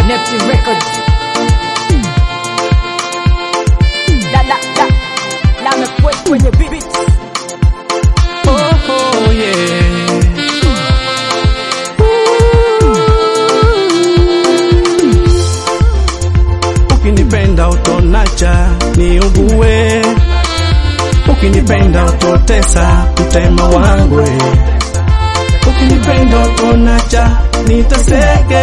Neptune Records. La la la la mekwe kwenye beat. Oh, oh, yeah. Ukinipenda utonacha niugue, ukinipenda utotesa mtema wangwe, ukinipenda utonacha nitaseke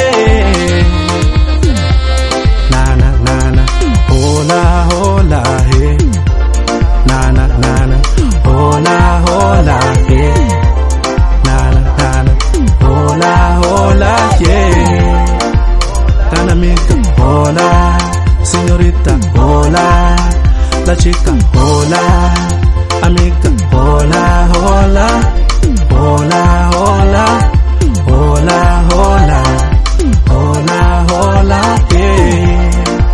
nana nana hola hola he nana nana hola hola he nana nana hola hola yeah Kana mica, hola, señorita, hola, la chica, hola, amiga, hola, hola, hola, hola, hola, hola, hola, hola, yeah.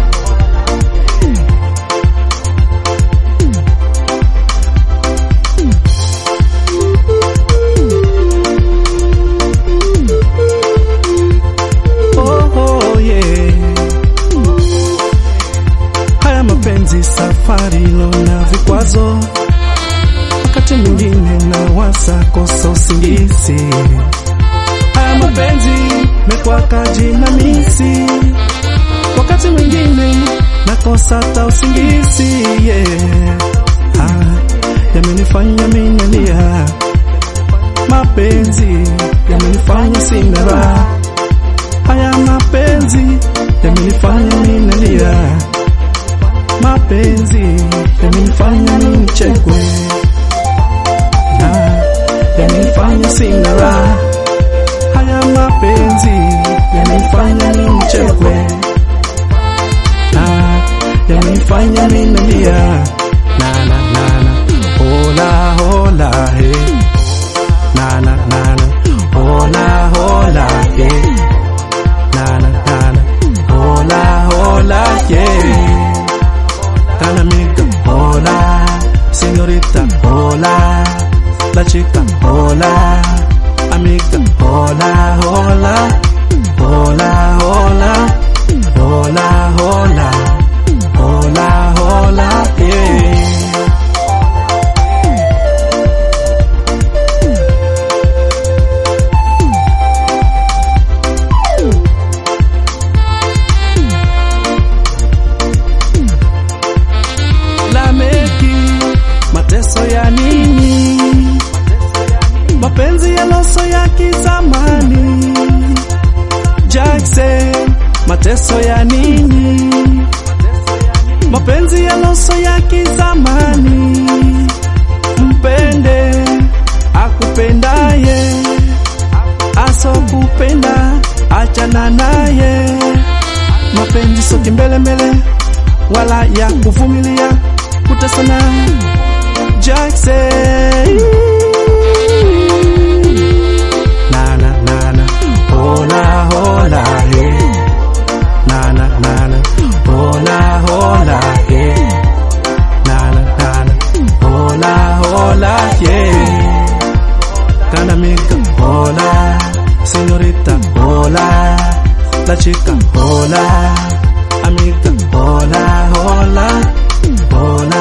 Oh, oh, yeah. Haya mapenzi safari lona vikwazo, wakati mwingine na wasa kosa usingizi. Haya mapenzi mekwaka jinamisi, wakati mwingine nakosa hata usingizi yeah. Ah, yamenifanya minalia, mapenzi yamenifanya sina raha haya mapenzi yamenifanya ninalia, mapenzi yamenifanya nichekwe, na yamenifanya sina raha. Haya mapenzi yamenifanya nichekwe, na yamenifanya ninalia, na na na na hola hola he, na na na na hola hola he nana nana hola hola yeah Kana amiga hola señorita hola la chica hola amiga hola hola hola hola hola hola hola hola yeah Lameki, mateso ya nini? Mapenzi ya loso ya kizamani. Jackson, mateso ya nini? Mapenzi ya loso ya kizamani. Mpende akupendaye, asokupenda achana naye. Mapenzi so kimbelembele wala ya kuvumilia kutesana. Jackson nana nana hola hola he nana nana hola hola he nana nana hola hola yeah Kana amiga hola señorita hola la chica hola amiga hola hola hola